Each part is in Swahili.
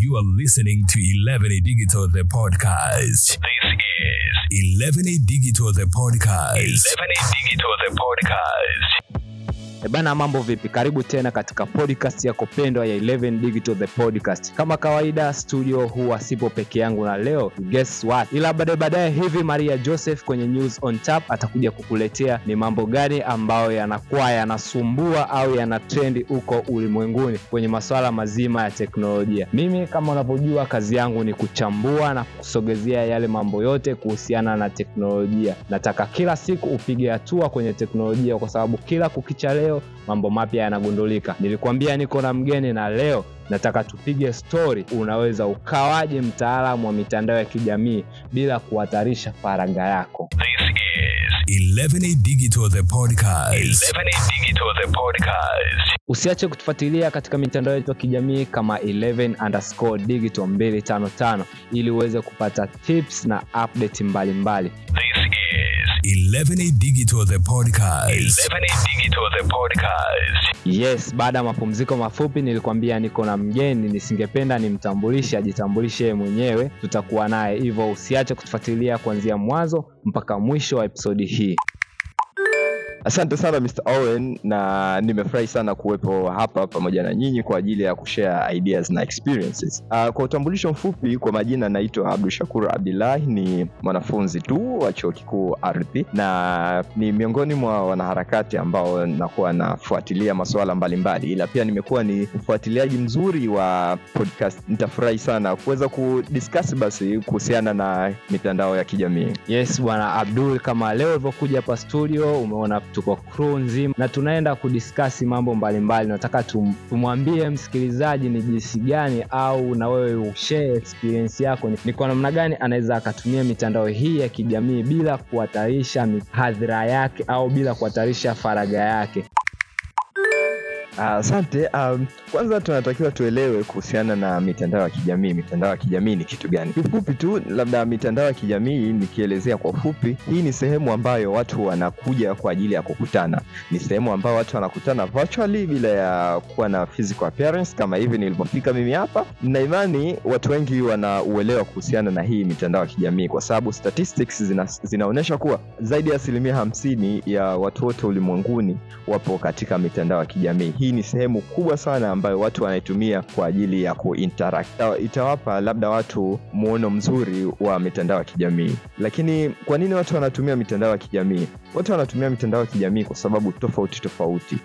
You are listening to 11A Digital, the podcast. This is 11A Digital, the podcast. 11A Digital, the podcast. E bana, mambo vipi? Karibu tena katika podcast yako pendwa ya 11 Digital the podcast. Kama kawaida, studio huwa sipo peke yangu, na leo guess what, ila baadaye baadaye hivi Maria Joseph kwenye News on Tap atakuja kukuletea ni mambo gani ambayo yanakuwa yanasumbua au yana trendi huko ulimwenguni kwenye masuala mazima ya teknolojia. Mimi kama unavyojua, kazi yangu ni kuchambua na kusogezea yale mambo yote kuhusiana na teknolojia. Nataka kila siku upige hatua kwenye teknolojia, kwa sababu kila kukicha leo mambo mapya yanagundulika. Nilikuambia niko na mgeni na leo nataka tupige stori, unaweza ukawaje mtaalamu wa mitandao ya kijamii bila kuhatarisha faragha yako. This is 11A Digital, the podcast. 11A Digital, the podcast. Usiache kutufuatilia katika mitandao yetu ya kijamii kama 11 underscore digital 255 ili uweze kupata tips na update mbalimbali. This is 11A Digital, the podcast. 11A Digital, the podcast. Yes, baada ya mapumziko mafupi nilikwambia niko na mgeni, nisingependa nimtambulishe, ajitambulishe yeye mwenyewe, tutakuwa naye hivyo. Usiache kutufuatilia kuanzia mwanzo mpaka mwisho wa episodi hii. Asante sana Mr. Owen na nimefurahi sana kuwepo hapa pamoja na nyinyi kwa ajili ya kushare ideas na experiences. Uh, kwa utambulisho mfupi, kwa majina naitwa Abdul Shakur Abdullahi, ni mwanafunzi tu wa chuo kikuu Ardhi na ni miongoni mwa wanaharakati ambao nakuwa nafuatilia masuala mbalimbali, ila pia nimekuwa ni mfuatiliaji mzuri wa podcast. Nitafurahi sana kuweza kudiscuss basi kuhusiana na mitandao ya kijamii. Yes bwana Abdul, kama leo ulivyokuja hapa studio, umeona tuko crew nzima na tunaenda kudiskasi mambo mbalimbali. Nataka tum, tumwambie msikilizaji ni jinsi gani au na wewe ushare experience yako, ni, ni kwa namna gani anaweza akatumia mitandao hii ya kijamii bila kuhatarisha hadhira yake au bila kuhatarisha faragha yake. Asante. um, kwanza tunatakiwa tuelewe kuhusiana na mitandao ya kijamii. Mitandao ya kijamii ni kitu gani? Kifupi tu, labda mitandao ya kijamii nikielezea kwa ufupi, hii ni sehemu ambayo watu wanakuja kwa ajili ya kukutana. Ni sehemu ambayo watu wanakutana virtually bila ya kuwa na physical appearance, kama hivi nilivyofika mimi hapa. Na imani watu wengi wana uelewa kuhusiana na hii mitandao ya kijamii, kwa sababu statistics zina, zinaonyesha kuwa zaidi ya asilimia hamsini ya watu wote ulimwenguni wapo katika mitandao ya kijamii. Hii ni sehemu kubwa sana ambayo watu wanaitumia kwa ajili ya kuinteract. Itawapa labda watu muono mzuri wa mitandao ya kijamii. Lakini kwa nini watu wanatumia mitandao ya kijamii? Watu wanatumia mitandao ya kijamii kwa sababu tofauti tofauti.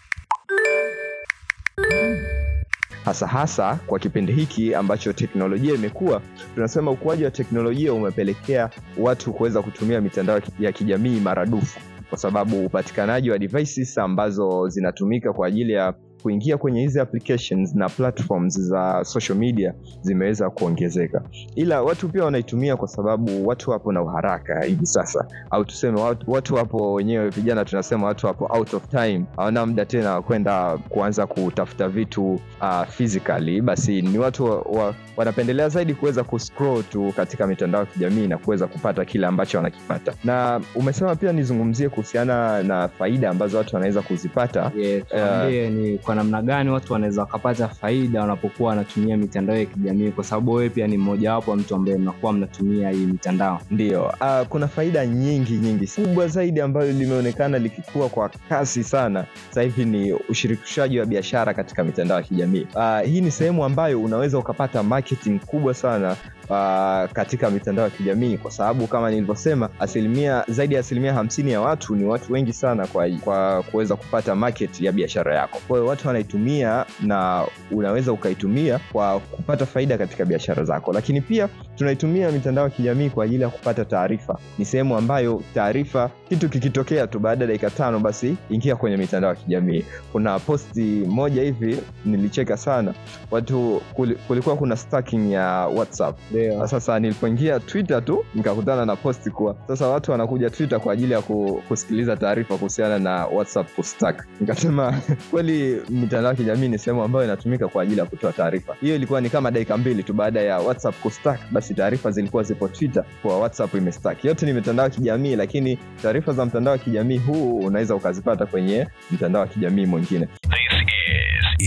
hasa hasa kwa kipindi hiki ambacho teknolojia imekuwa, tunasema ukuaji wa teknolojia umepelekea watu kuweza kutumia mitandao ya kijamii maradufu kwa sababu upatikanaji wa devices ambazo zinatumika kwa ajili ya kuingia kwenye hizi applications na platforms za social media zimeweza kuongezeka, ila watu pia wanaitumia kwa sababu watu wapo na uharaka hivi sasa, au tuseme watu, watu wapo wenyewe, vijana tunasema watu wapo out of time, hawana muda tena wa kwenda kuanza kutafuta vitu uh, physically. Basi ni watu wa, wa, wanapendelea zaidi kuweza kuscroll tu katika mitandao ya kijamii na kuweza kupata kile ambacho wanakipata. Na umesema pia nizungumzie kuhusiana na faida ambazo watu wanaweza kuzipata. Yes, tuambie ni kwa namna gani watu wanaweza wakapata faida wanapokuwa wanatumia mitandao ya kijamii, kwa sababu wewe pia ni mmojawapo wa mtu ambaye mnakuwa mnatumia hii mitandao. Ndio, uh, kuna faida nyingi nyingi. Kubwa zaidi ambayo limeonekana likikua kwa kasi sana sasa hivi ni ushirikishaji wa biashara katika mitandao ya kijamii. Uh, hii ni sehemu ambayo unaweza ukapata marketing kubwa sana uh, katika mitandao ya kijamii kwa sababu kama nilivyosema, asilimia zaidi ya asilimia hamsini ya watu ni watu wengi sana kwa, kwa kuweza kupata market ya biashara yako. Kwa hiyo watu wanaitumia na unaweza ukaitumia kwa kupata faida katika biashara zako, lakini pia tunaitumia mitandao ya kijamii kwa ajili ya kupata taarifa. Ni sehemu ambayo taarifa, kitu kikitokea tu baada ya dakika tano, basi ingia kwenye mitandao ya kijamii. Kuna posti moja hivi nilicheka sana, watu kulikuwa kuna stacking ya WhatsApp Ndio. sasa nilipoingia Twitter tu nikakutana na posti kuwa sasa watu wanakuja Twitter kwa ajili ya kusikiliza taarifa kuhusiana na WhatsApp kustack. Nikasema kweli mitandao ya kijamii ni sehemu ambayo inatumika kwa ajili ya kutoa taarifa. Hiyo ilikuwa ni kama dakika mbili tu baada ya WhatsApp kustack, basi taarifa zilikuwa zipo Twitter kwa WhatsApp imestack. Yote ni mitandao ya kijamii, lakini taarifa za mtandao wa kijamii huu unaweza ukazipata kwenye mtandao wa kijamii mwingine. This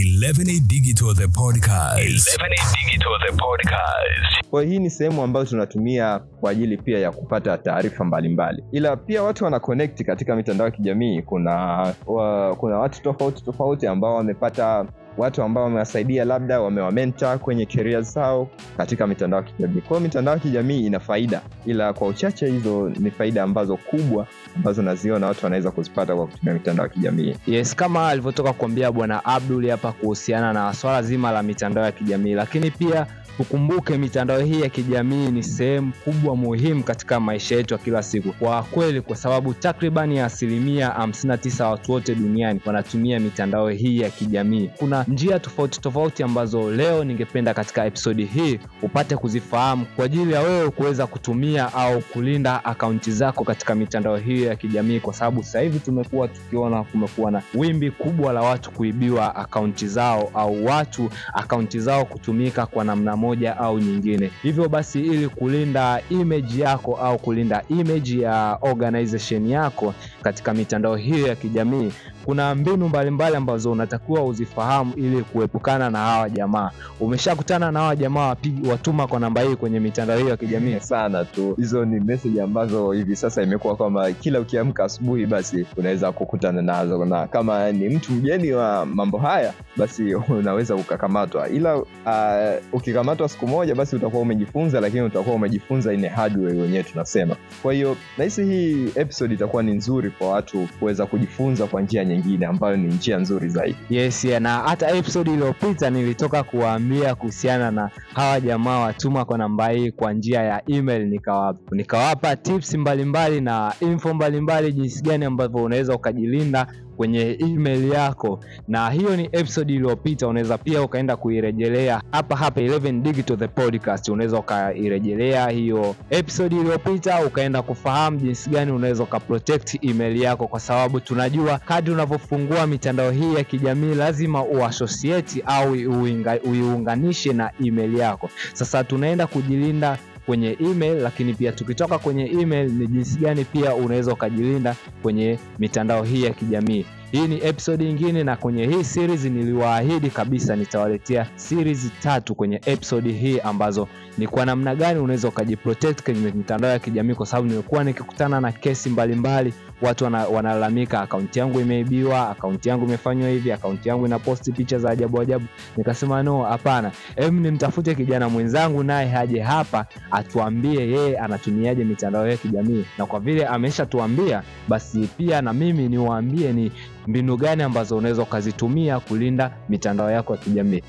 11A Digital the podcast. 11A Digital the podcast. Kwa hiyo hii ni sehemu ambayo tunatumia kwa ajili pia ya kupata taarifa mbalimbali, ila pia watu wana connect katika mitandao ya kijamii. Kuna wa, kuna watu tofauti tofauti ambao wamepata watu ambao wamewasaidia labda wamewamenta kwenye career zao katika mitandao ya kijamii. Kwa hiyo mitandao ya kijamii ina faida, ila kwa uchache hizo ni faida ambazo kubwa ambazo naziona watu wanaweza kuzipata kwa kutumia mitandao ya kijamii. Yes, kama alivyotoka kuambia bwana Abdul hapa kuhusiana na swala zima la mitandao ya kijamii, lakini pia tukumbuke mitandao hii ya kijamii ni sehemu kubwa muhimu katika maisha yetu ya kila siku kwa kweli, kwa sababu takribani ya asilimia 59 watu wote duniani wanatumia mitandao hii ya kijamii. Kuna njia tofauti tofauti ambazo leo ningependa katika episodi hii upate kuzifahamu kwa ajili ya wewe kuweza kutumia au kulinda akaunti zako katika mitandao hii ya kijamii, kwa sababu sasa hivi tumekuwa tukiona kumekuwa na wimbi kubwa la watu kuibiwa akaunti zao au watu akaunti zao kutumika kwa namna moja au nyingine. Hivyo basi, ili kulinda image yako au kulinda image ya organization yako katika mitandao hiyo ya kijamii, kuna mbinu mbalimbali mbali ambazo unatakiwa uzifahamu ili kuepukana na hawa jamaa. Umeshakutana na hawa jamaa wapigi watuma kwa namba hii kwenye mitandao hiyo ya kijamii? sana tu. Hizo ni message ambazo hivi sasa imekuwa kwamba kila ukiamka asubuhi, basi unaweza kukutana nazo, na kama ni mtu mgeni wa mambo haya, basi unaweza ukakamatwa. Ila uh, ukikamatwa siku moja, basi utakuwa umejifunza, lakini utakuwa umejifunza in a hard way wenyewe tunasema. Kwa hiyo nahisi hii episode itakuwa ni nzuri kwa watu kuweza kujifunza kwa njia nyingine ambayo ni njia nzuri zaidi. Yes, yeah, na hata episode iliyopita nilitoka kuwaambia kuhusiana na hawa jamaa watuma kwa namba hii kwa njia ya email, nikawapa nikawapa tips mbalimbali na info mbalimbali jinsi gani ambavyo unaweza ukajilinda kwenye email yako, na hiyo ni episode iliyopita. Unaweza pia ukaenda kuirejelea hapa hapa 11 Digital the podcast, unaweza ukairejelea hiyo episode iliyopita ukaenda kufahamu jinsi gani unaweza ukaprotect email yako, kwa sababu tunajua kadri unavyofungua mitandao hii ya kijamii lazima uassociate au uiunganishe na email yako. Sasa tunaenda kujilinda kwenye email lakini pia tukitoka kwenye email ni jinsi gani pia unaweza ukajilinda kwenye mitandao hii ya kijamii. Hii ni episode nyingine, na kwenye hii series niliwaahidi kabisa nitawaletea series tatu kwenye episode hii ambazo ni kwa namna gani unaweza ukajiprotect kwenye mitandao ya kijamii, kwa sababu nimekuwa nikikutana na kesi mbalimbali mbali. Watu wanalalamika akaunti yangu imeibiwa, akaunti yangu imefanywa hivi, akaunti yangu inaposti picha za ajabu ajabu. Nikasema no, hapana, em, nimtafute kijana mwenzangu naye haje hapa atuambie yeye anatumiaje mitandao ya kijamii, na kwa vile ameshatuambia basi pia na mimi niwaambie ni mbinu gani ambazo unaweza ukazitumia kulinda mitandao yako ya kijamii.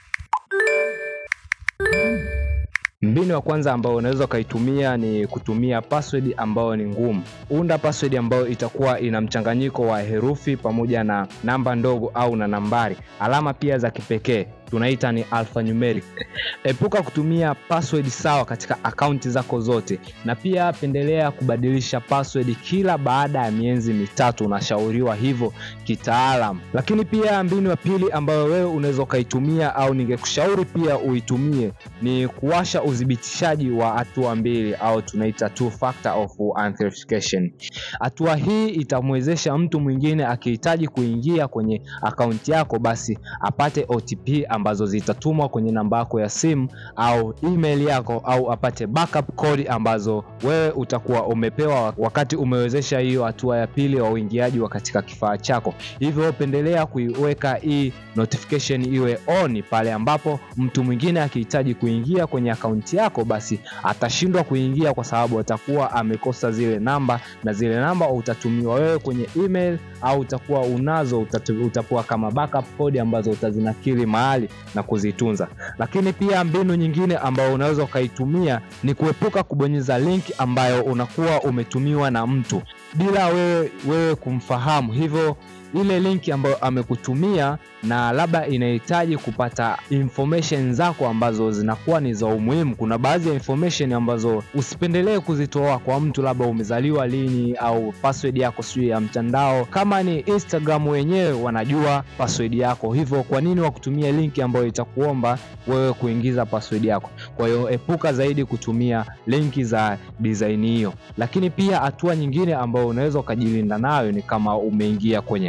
Mbinu ya kwanza ambayo unaweza ukaitumia ni kutumia password ambayo ni ngumu. Unda password ambayo itakuwa ina mchanganyiko wa herufi pamoja na namba ndogo au na nambari, alama pia za kipekee tunaita ni alphanumeric. Epuka kutumia password sawa katika akaunti zako zote, na pia pendelea kubadilisha password kila baada ya miezi mitatu, unashauriwa hivyo kitaalam. Lakini pia mbinu ya pili ambayo wewe unaweza ukaitumia au ningekushauri pia uitumie ni kuwasha udhibitishaji wa hatua mbili au tunaita two factor of authentication. Hatua hii itamwezesha mtu mwingine akihitaji kuingia kwenye akaunti yako, basi apate OTP ambazo zitatumwa kwenye namba yako ya simu au email yako au apate backup code ambazo wewe utakuwa umepewa wakati umewezesha hiyo hatua ya pili wa uingiaji wa katika kifaa chako. Hivyo pendelea kuiweka hii notification iwe on pale ambapo mtu mwingine akihitaji kuingia kwenye akaunti yako, basi atashindwa kuingia kwa sababu atakuwa amekosa zile namba, na zile namba utatumiwa wewe kwenye email au utakuwa unazo, utakuwa kama backup code ambazo utazinakili mahali na kuzitunza. Lakini pia mbinu nyingine ambayo unaweza ukaitumia ni kuepuka kubonyeza link ambayo unakuwa umetumiwa na mtu bila wewe, wewe kumfahamu. Hivyo ile linki ambayo amekutumia na labda inahitaji kupata information zako ambazo zinakuwa ni za umuhimu. Kuna baadhi ya information ambazo usipendelee kuzitoa kwa mtu, labda umezaliwa lini au password yako sijui ya mtandao. Kama ni Instagram wenyewe wanajua password yako, hivyo kwa nini wakutumia linki ambayo itakuomba wewe kuingiza password yako? Kwa hiyo epuka zaidi kutumia linki za design hiyo. Lakini pia hatua nyingine ambayo unaweza ukajilinda nayo ni kama umeingia kwenye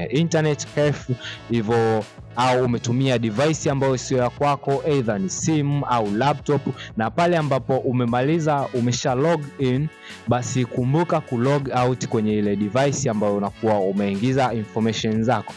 internet cafe hivyo au umetumia device ambayo sio ya kwako either ni simu au laptop na pale ambapo umemaliza umesha log in basi kumbuka kulog out kwenye ile device ambayo unakuwa umeingiza information zako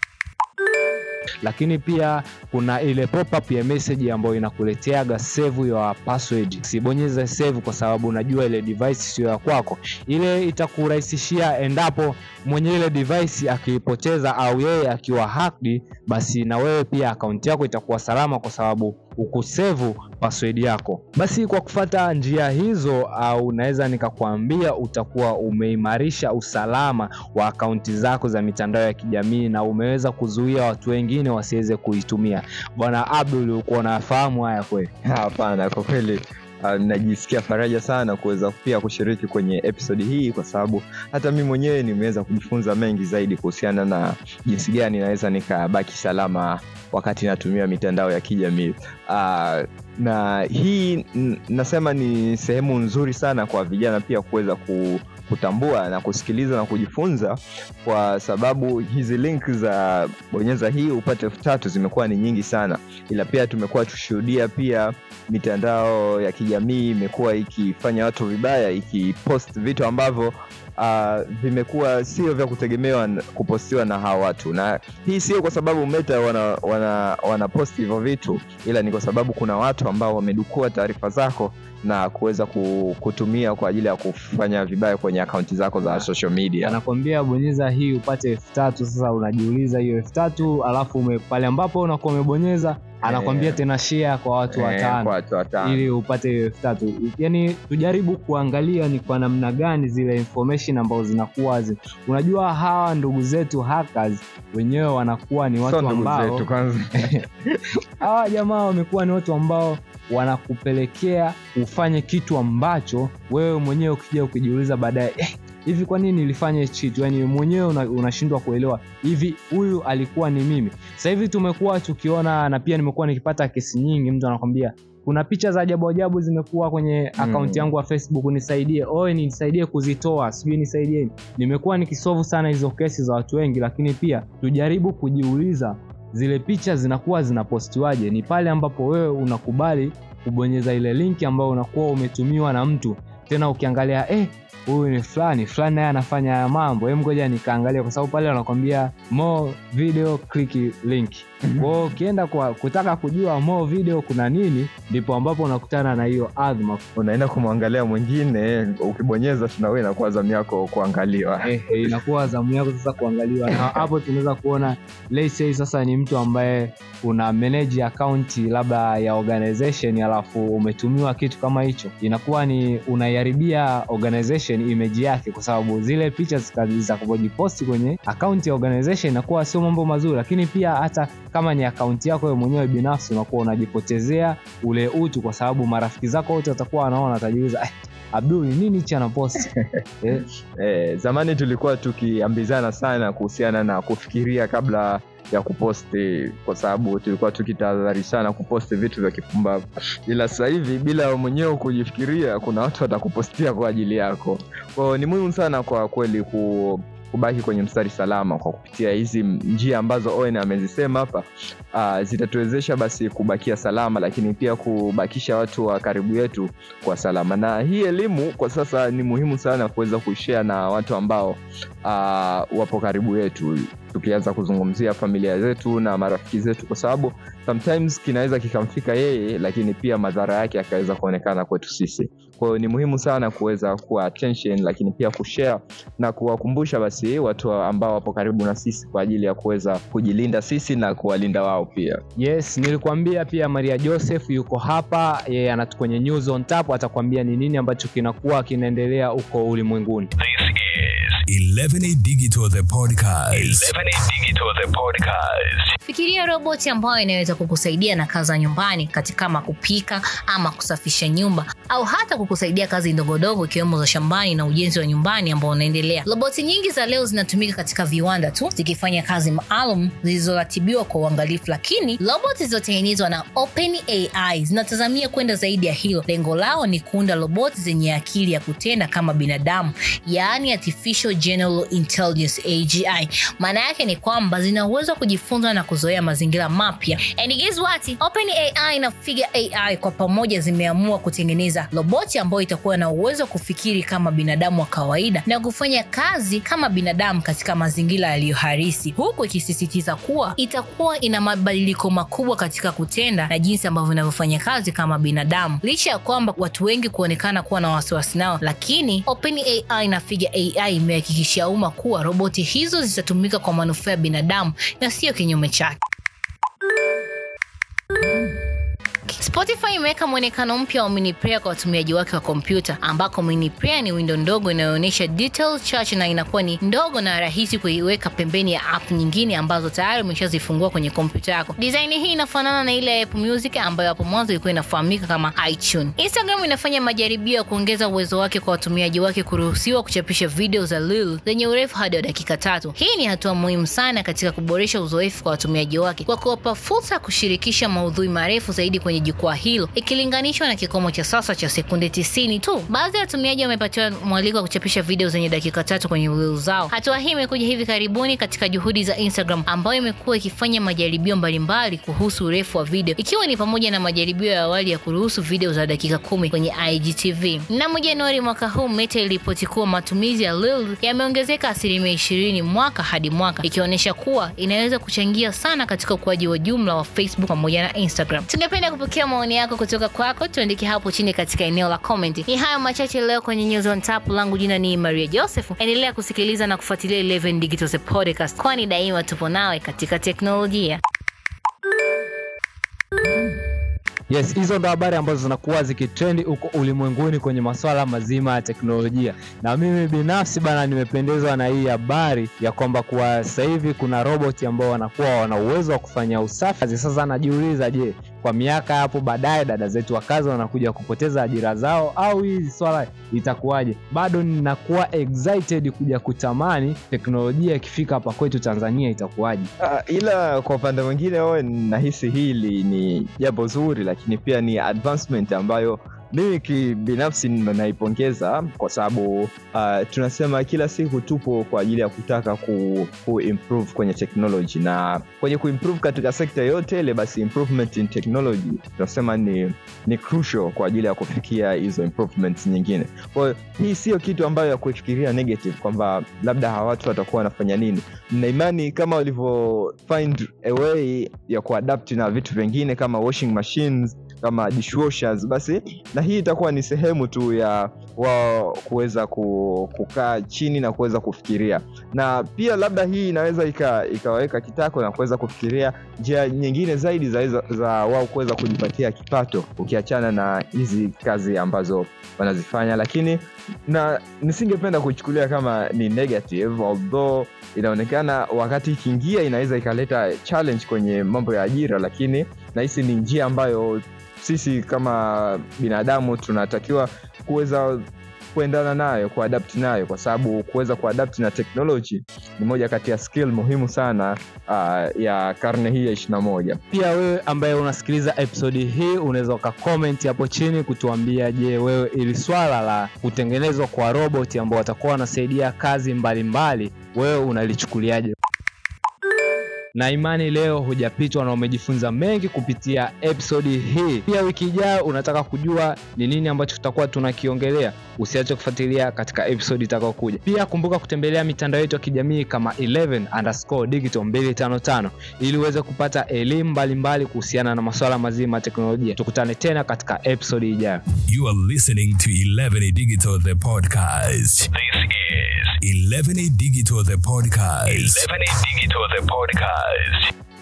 lakini pia kuna ile pop-up ya message ambayo inakuleteaga save your password. Sibonyeze save kwa sababu unajua ile device sio ya kwako. Ile itakurahisishia endapo mwenye ile device akiipoteza au yeye akiwa hacked, basi na wewe pia akaunti yako itakuwa salama kwa sababu ukusevu password yako. Basi kwa kufata njia hizo, au naweza nikakwambia utakuwa umeimarisha usalama wa akaunti zako za mitandao ya kijamii na umeweza kuzuia watu wengine wasiweze kuitumia. Bwana Abdul, ulikuwa unafahamu haya kweli? Hapana, kwa kweli uh, najisikia faraja sana kuweza pia kushiriki kwenye episodi hii, kwa sababu hata mi mwenyewe nimeweza kujifunza mengi zaidi kuhusiana na jinsi gani naweza nikabaki salama wakati natumia mitandao ya kijamii uh, na hii n- nasema ni sehemu nzuri sana kwa vijana pia kuweza ku, kutambua na kusikiliza na kujifunza kwa sababu hizi link za bonyeza hii upate elfu tatu zimekuwa ni nyingi sana ila pia tumekuwa tushuhudia pia mitandao ya kijamii imekuwa ikifanya watu vibaya ikipost vitu ambavyo uh, vimekuwa sio vya kutegemewa n- kupostiwa na hawa watu na hii sio kwa sababu meta wana, wana, wana post hivyo vitu ila ni kwa sababu kuna watu ambao wamedukua taarifa zako na kuweza ku- kutumia kwa ajili ya kufanya vibaya kwenye akaunti zako za social media anakwambia bonyeza hii upate elfu tatu sasa unajiuliza hiyo elfu tatu alafu ume, pale ambapo unakuwa umebonyeza anakwambia Eh. tena share kwa watu Eh, watano kwa watu watano ili upate hiyo elfu tatu yani tujaribu kuangalia ni kwa namna gani zile information ambazo zinakuwa zi. unajua hawa ndugu zetu hackers wenyewe wanakuwa ni Sio watu ndugu ambao zetu kwanza hawa jamaa wamekuwa ni watu ambao wanakupelekea ufanye kitu ambacho wewe mwenyewe ukija ukijiuliza baadaye eh, hivi kwa nini nilifanya hichi kitu yani mwenyewe una- unashindwa kuelewa hivi huyu alikuwa ni mimi sasa hivi tumekuwa tukiona na pia nimekuwa nikipata kesi nyingi mtu anakwambia kuna picha za ajabu ajabu zimekuwa kwenye akaunti yangu ya facebook nisaidie oe nisaidie kuzitoa sijui nisaidie nimekuwa nikisovu sana hizo kesi za watu wengi lakini pia tujaribu kujiuliza zile picha zinakuwa zinapostiwaje ni pale ambapo wewe unakubali kubonyeza ile linki ambayo unakuwa umetumiwa na mtu tena ukiangalia eh huyu ni fulani fulani naye anafanya haya mambo hem ngoja nikaangalia kwa sababu pale wanakwambia more video click link kwao ukienda kwa kutaka kujua more video kuna nini ndipo ambapo unakutana na hiyo adhma unaenda kumwangalia mwingine ukibonyeza tunawe inakuwa zamu yako kuangaliwa eh, eh, inakuwa zamu yako sasa kuangaliwa na hapo tunaweza kuona let's say sasa ni mtu ambaye una manage account labda ya organization alafu umetumiwa kitu kama hicho inakuwa ni unaiharibia organization image yake kwa sababu zile picha zitakapojiposti kwenye account ya organization inakuwa sio mambo mazuri lakini pia hata kama ni akaunti yako wewe mwenyewe binafsi unakuwa unajipotezea ule utu kwa sababu marafiki zako wote watakuwa wanaona watajiuliza eh, abdul ni nini hichi anaposti eh, eh, zamani tulikuwa tukiambizana sana kuhusiana na kufikiria kabla ya kuposti kwa sababu tulikuwa tukitahadharishana kuposti vitu vya kipumbavu ila sasa hivi bila mwenyewe kujifikiria kuna watu watakupostia kwa ajili yako kwao ni muhimu sana kwa kweli ku kubaki kwenye mstari salama kwa kupitia hizi njia ambazo Owen amezisema hapa uh, zitatuwezesha basi kubakia salama lakini pia kubakisha watu wa karibu yetu kwa salama na hii elimu kwa sasa ni muhimu sana kuweza kuishare na watu ambao uh, wapo karibu yetu tukianza kuzungumzia familia zetu na marafiki zetu kwa sababu sometimes kinaweza kikamfika yeye lakini pia madhara yake yakaweza kuonekana kwetu sisi kwa hiyo ni muhimu sana kuweza kuwa attention lakini pia kushare na kuwakumbusha basi watu ambao wapo karibu na sisi kwa ajili ya kuweza kujilinda sisi na kuwalinda wao pia yes nilikuambia pia maria joseph yuko hapa yeye anatu kwenye news on tap atakwambia ni nini ambacho kinakuwa kinaendelea huko ulimwenguni This is 11A Digital the podcast. 11A Digital the podcast. Fikiria roboti ambayo inaweza kukusaidia na kazi za nyumbani katika kama kupika ama kusafisha nyumba au hata kukusaidia kazi ndogondogo ikiwemo za shambani na ujenzi wa nyumbani ambao unaendelea. Roboti nyingi za leo zinatumika katika viwanda tu zikifanya kazi maalum zilizoratibiwa kwa uangalifu, lakini roboti zilizotengenezwa na OpenAI zinatazamia kwenda zaidi ya hilo. Lengo lao ni kuunda roboti zenye akili ya kutenda kama binadamu, yaani artificial general General Intelligence AGI. Maana yake ni kwamba zina uwezo wa kujifunza na kuzoea mazingira mapya. And guess what? OpenAI na Figure AI kwa pamoja zimeamua kutengeneza roboti ambayo itakuwa na uwezo wa kufikiri kama binadamu wa kawaida na kufanya kazi kama binadamu katika mazingira yaliyo halisi, huku ikisisitiza kuwa itakuwa ina mabadiliko makubwa katika kutenda na jinsi ambavyo inavyofanya kazi kama binadamu. Licha ya kwamba watu wengi kuonekana kuwa na wasiwasi nao, lakini OpenAI na Figure AI imehakikishia umma kuwa roboti hizo zitatumika kwa manufaa ya binadamu na sio kinyume chake. Spotify imeweka mwonekano mpya wa mini player kwa watumiaji wake wa kompyuta, ambako mini player ni window ndogo inayoonyesha detail chache na inakuwa ni ndogo na rahisi kuiweka pembeni ya app nyingine ambazo tayari umeshazifungua kwenye kompyuta yako. Design hii inafanana na ile ya Apple Music ambayo hapo mwanzo ilikuwa inafahamika kama iTunes. Instagram inafanya majaribio ya kuongeza uwezo wake kwa watumiaji wake kuruhusiwa kuchapisha video za Reel zenye urefu hadi wa dakika tatu. Hii ni hatua muhimu sana katika kuboresha uzoefu kwa watumiaji wake kwa kuwapa fursa ya kushirikisha maudhui marefu zaidi kwenye jukwaa hilo ikilinganishwa na kikomo cha sasa cha sekunde 90 tu. Baadhi ya watumiaji wamepatiwa mwaliko wa kuchapisha video zenye dakika tatu kwenye Reel zao. Hatua hii imekuja hivi karibuni katika juhudi za Instagram ambayo imekuwa ikifanya majaribio mbalimbali kuhusu urefu wa video, ikiwa ni pamoja na majaribio ya awali ya kuruhusu video za dakika kumi kwenye IGTV. Mnamo Januari mwaka huu, Meta iliripoti kuwa matumizi ya Reel yameongezeka asilimia ishirini mwaka hadi mwaka, ikionyesha kuwa inaweza kuchangia sana katika ukuaji wa jumla wa Facebook pamoja na Instagram. Tungependa kupokea maoni yako kutoka kwako, tuandike hapo chini katika eneo la comment. Ni hayo machache leo kwenye News on Tap. Langu jina ni Maria Joseph. Endelea kusikiliza na kufuatilia 11 Digital Podcast, kwani daima tupo nawe katika teknolojia. Yes, hizo ndo habari ambazo zinakuwa zikitrendi huko ulimwenguni kwenye masuala mazima ya teknolojia, na mimi binafsi bana, nimependezwa na hii habari ya kwamba kwa sasa hivi kuna roboti ambao wanakuwa wana uwezo wa kufanya usafi. Sasa najiuliza, je, kwa miaka hapo baadaye dada zetu wa kazi wanakuja kupoteza ajira zao au hii swala itakuwaje? Bado ninakuwa excited kuja kutamani teknolojia ikifika hapa kwetu Tanzania itakuwaje. Uh, ila kwa upande mwingine oe nahisi hili ni jambo zuri lakini pia ni advancement ambayo mimi kibinafsi naipongeza kwa sababu uh, tunasema kila siku tupo kwa ajili ya kutaka ku, ku improve kwenye technology na kwenye kuimprove katika sekta yote ile basi improvement in technology tunasema ni, ni crucial kwa ajili ya kufikia hizo improvements nyingine kwa hiyo hii sio kitu ambayo ya kufikiria negative kwamba labda hawa watu watakuwa wanafanya nini na imani kama walivyo find a way ya kuadapt na vitu vingine kama washing machines kama dishwashers basi na hii itakuwa ni sehemu tu ya wao kuweza ku, kukaa chini na kuweza kufikiria na pia labda hii inaweza ika, ikawaweka kitako na kuweza kufikiria njia nyingine zaidi za, za, za wao kuweza kujipatia kipato ukiachana na hizi kazi ambazo wanazifanya lakini na nisingependa kuichukulia kama ni negative although inaonekana wakati ikiingia inaweza ikaleta challenge kwenye mambo ya ajira lakini nahisi ni njia ambayo sisi kama binadamu tunatakiwa kuweza kuendana nayo kuadapt nayo kwa sababu kuweza kuadapt na technology ni moja kati ya skill muhimu sana uh, ya karne hii ya ishirina moja Pia wewe ambaye unasikiliza episodi hii unaweza ukakomenti hapo chini kutuambia, je, wewe ili swala la kutengenezwa kwa roboti ambao watakuwa wanasaidia kazi mbalimbali mbali, wewe unalichukuliaje? na imani leo hujapitwa na umejifunza mengi kupitia episodi hii. Pia wiki ijayo unataka kujua ni nini ambacho tutakuwa tunakiongelea, usiache kufuatilia katika episodi itakayokuja. Pia kumbuka kutembelea mitandao yetu ya kijamii kama 11 underscore digital 255 ili uweze kupata elimu mbalimbali kuhusiana na masuala mazima ya teknolojia. Tukutane tena katika episodi ijayo. You are listening to 11 Digital the podcast. This is 11 Digital the podcast. 11 Digital the podcast.